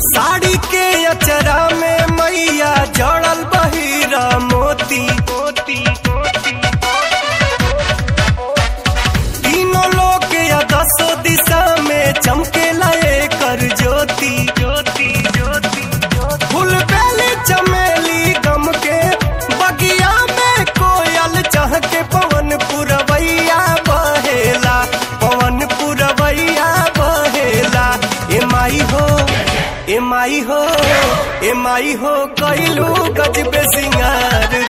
साड़ी के अचरा में मैया जड़ल बहिरा मोती मोती तीनों लोग या दसों दिशा में चमके लाए कर ज्योति ज्योति ज्योति फूल बेली चमेली गम के बगिया में कोयल चह के पवन पुरवैया बहेला पवन पुरवैया बहेला ए माई हो ए माई हो ए माई हो कैलू गजबे सिंगार